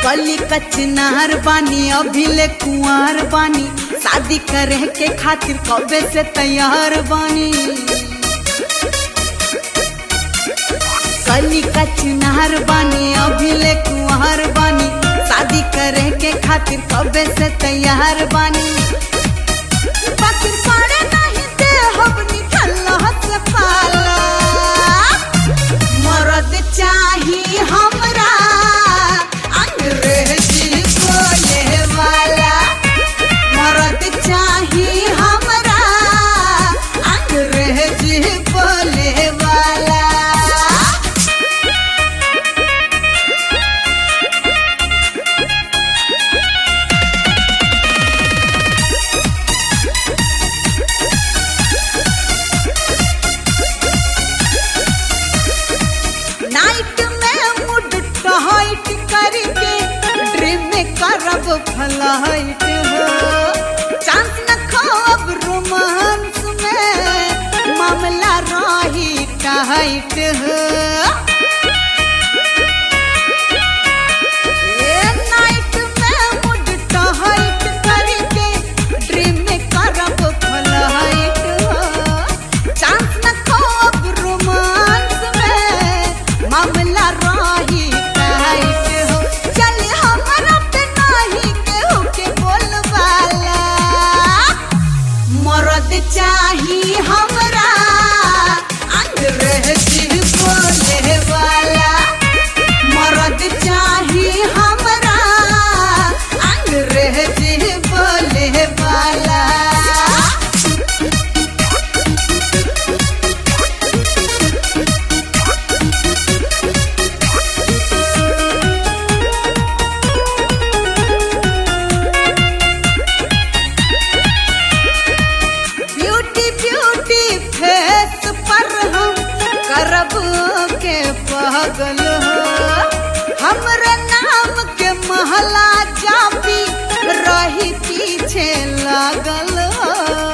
कली कचनार बानी अभी ले कुंवर बानी शादी करे के खातिर कबे से तैयार बानी कली कचनार बानी अभी ले कुंवर बानी शादी करे के खातिर कबे से तैयार बानी बाकी पड़े नहीं दे हम निकल से पाला मरद चाही हमरा अंग्रेजी बोले वाला मरद चाही हमरा अंग्रेजी बोले वाला नाइट में मूड टहाइट करके ड्रीम में करब फ्लाइट हो चांस न खाब रोमांस में मामला रही टाइट हो ए नाइट में मूड टहाइट करके ड्रीम में करब फ्लाइट हो चांस न खाब रोमांस में मामला रही टाइट हो चल हमरा पे नाही केहू के बोलवाला मरद चाही हमरा अंग्रेजी बोले वाला मरद चाही हमरा अंग्रेजी बोले वाला ब्यूटी ब्यूटी फेस पर हम करब के पागल हो हमरे नाम के महला जापी रही पीछे लागल हो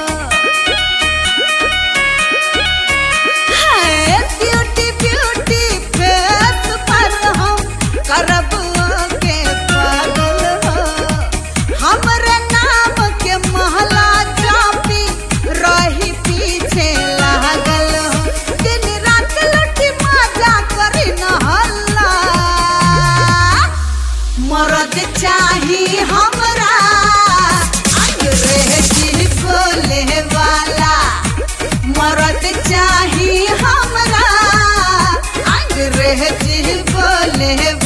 है ब्यूटी ब्यूटी फेस पर हम करब के पागल हो हमरे नाम के महला जापी रही पीछे लागल हो दिन रात लुटी मजा करी न हल्ला मरद चाही हमरा अंग्रेजी बोले वाला मरद चाही हमरा अंग्रेजी बोले